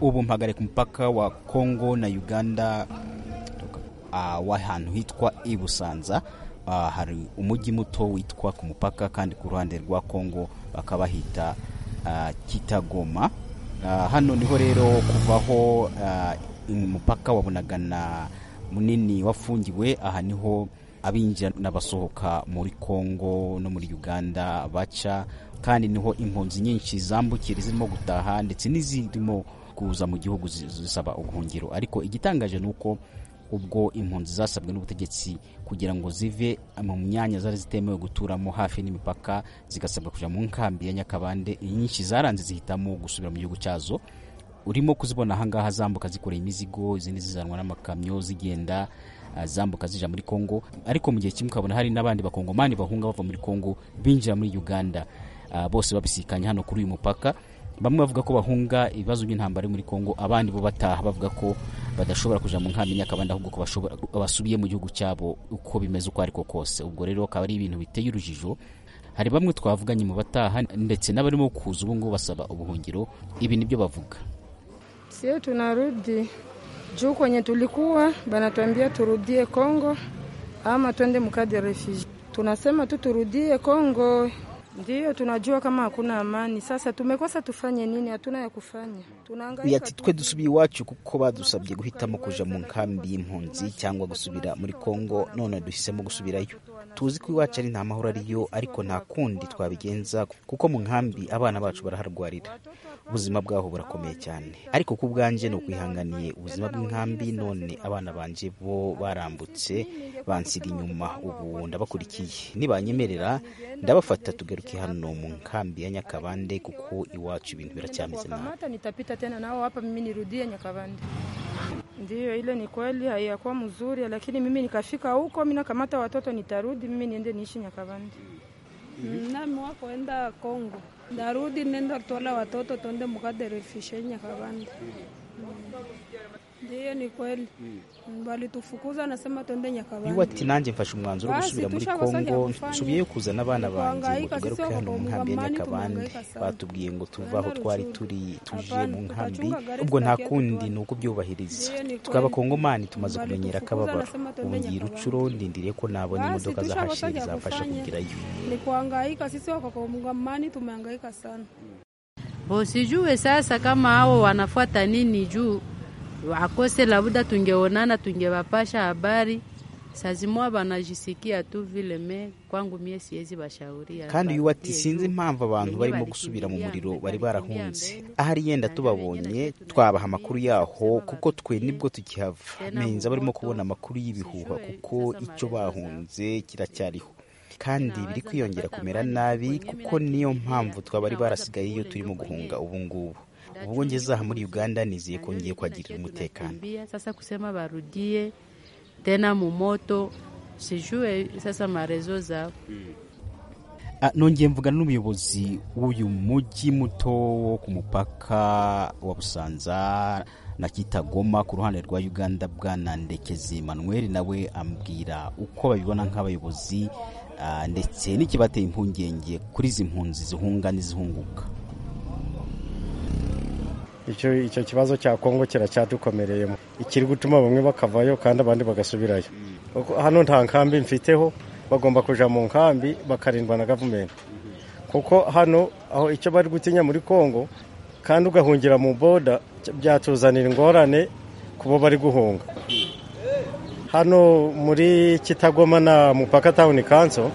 ubu mpagare ku mupaka wa Kongo na Uganda uh, w'ahantu hitwa Ibusanza uh, hari umujyi muto witwa ku mupaka kandi ku ruhande rwa Kongo bakaba hita uh, Kitagoma uh, hano niho rero kuvaho uh, umupaka wabonaga na munini wafungiwe aha niho abinjira n'abasohoka muri Kongo no muri Uganda baca kandi niho impunzi nyinshi zambukira zirimo gutaha ndetse n'izirimo kuza mu gihugu zisaba ubuhungiro ariko igitangaje ni uko ubwo impunzi zasabwe n'ubutegetsi kugira ngo zive mu myanya zari zitemewe guturamo hafi n'imipaka zigasabwa kujya mu nkambi ya nyakabande inyinshi zaranze zihitamo gusubira mu gihugu cyazo urimo kuzibona ahangaha zambuka zikoreye imizigo izindi zizanwa n'amakamyo zigenda zambuka zija muri kongo ariko mu gihe kimwe ukabona hari n'abandi bakongomani bahunga bava muri kongo binjira muri uganda bose babisikanye hano kuri uyu mupaka bamwe bavuga ko bahunga ibibazo by'intambara muri Kongo abandi bo bataha bavuga ko badashobora kujya mu nkambi nyakabanda ahubwo ko basubiye mu gihugu cyabo uko bimeze uko ariko kose ubwo rero akaba ari ibintu biteye urujijo hari bamwe twavuganye mu bataha ndetse n'abarimo kuza ubu ngubu basaba ubuhungiro ibi nibyo bavuga sio tunarudi juu kwenye tulikuwa banatuambia turudie Kongo ama twende mukade refugee tunasema tu turudie Kongo Ndiyo, tunajua kama hakuna amani. Sasa tumekosa tufanye nini? Hatuna ya kufanya, tunahangaika. Ati twe dusubiye iwacu kuko badusabye guhitamo kuja mu nkambi y'impunzi cyangwa gusubira muri Kongo, none duhisemo gusubirayo. Tuzi ko iwacu ari nta mahoro ariyo, ariko nta kundi twabigenza kuko mu nkambi abana bacu baraharwarira, ubuzima bwaho burakomeye cyane. Ariko ku bwanjye ni ukwihanganiye ubuzima bw'inkambi, none abana banje bo barambutse bansiga inyuma, ubu ndabakurikiye. Nibanyemerera ndabafata tugaruka tugaruke hano mu nkambi ya Nyakabande kuko iwacu ibintu biracyameze nabi. Hata nitapita tena nao hapa mimi nirudie Nyakabande. Ndiyo, ile ni kweli, haiyakuwa mzuri, lakini mimi nikafika huko, mimi nakamata watoto, nitarudi mimi niende niishi Nyakabande. Nami wakoenda Kongo, ndarudi nenda tola watoto tuende mukade refishe Nyakabande. Ndiyo, ni kweli walitufukuza, nasema tuende Nyakabande. Ati nanjye mfashe umwanzuro wo gusubira muri Kongo, nsubiyeyo kuzana abana banjye ngo tugaruke hano mu nkambi ya Nyakabande. Batubwiye ngo tuve aho twari turi tuje mu nkambi, ubwo nta kundi ni ukubyubahiriza. Twe Abakongomani tumaze kumenyera akababaro, ubu ngiye Rucuro ndindiriye ko nabona imodoka za hashiri zafasha kugerayo. Ni kuhangaika, sisi Wakongomani tumehangaika sana. Bo, sijue sasa kama hao wanafuata nini juu wakose labda tungeonana tungewapasha habari. Sazimwa banajisikia tu vile me kwangu mie siwezi bashauria. Kandi uyu ati sinzi impamvu abantu barimo gusubira mu muriro bari barahunze. Ahari yenda tubabonye twabaha amakuru yaho kuko twe nibwo tukihava. Menza barimo kubona amakuru y'ibihuha kuko icyo bahunze kiracyariho kandi biri kwiyongera kumera nabi kuko niyo mpamvu twabari barasigaye iyo turimo guhunga ubu ngubu ubwo ngeze aha muri uganda nizeye ko ngiye kuhagirira umutekano sasa kusema barudie tena mu moto sijue sasa marezo zabo nongeye mvugana n'umuyobozi w'uyu mujyi muto wo ku mupaka wa busanza na kitagoma ku ruhande rwa uganda bwana ndekezi manuel nawe ambwira uko babibona nk'abayobozi ndetse n'ikibateye impungenge kuri izi mpunzi zihunga n'izihunguka icyo kibazo cya kongo kiracyadukomereye ikiri gutuma bamwe bakavayo kandi abandi bagasubirayo hano nta nkambi mfiteho bagomba kujya mu nkambi bakarindwa na gavumenti kuko hano aho icyo bari gutinya muri kongo kandi ugahungira mu boda byatuzanira ingorane ku bo bari guhunga hano muri kitagoma na mupaka tawuni kanso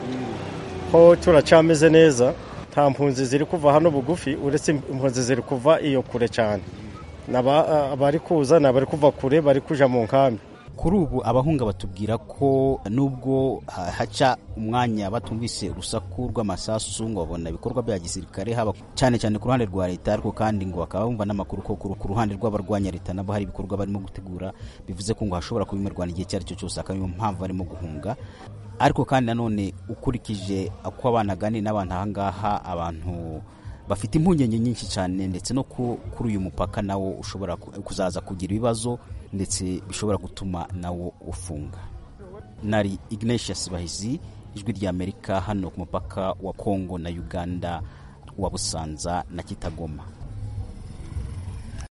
ho turacameze neza nta mpunzi ziri kuva hano bugufi uretse impunzi ziri kuva iyo kure cyane abari kuza ni abari kuva kure bari kujya mu nkambi kuri ubu abahunga batubwira ko nubwo haca umwanya batumvise urusaku rw'amasasu ngo babona ibikorwa bya gisirikare haba cyane cyane ku ruhande rwa leta ariko kandi ngo bakaba bumva n'amakuru ko ku ruhande rw'abarwanya leta nabo hari ibikorwa barimo gutegura bivuze ko ngo hashobora kuba imirwano igihe icyo ari cyo cyose akaba ariyo mpamvu barimo guhunga ariko kandi nanone ukurikije uko abana aganira n'abantu aha ngaha abantu bafite impungenge nyinshi cyane ndetse no kuri uyu mupaka nawo ushobora kuzaza kugira ibibazo ndetse bishobora gutuma nawo ufunga nari ignatius bahizi ijwi ry'amerika hano ku mupaka wa kongo na uganda wa busanza na kitagoma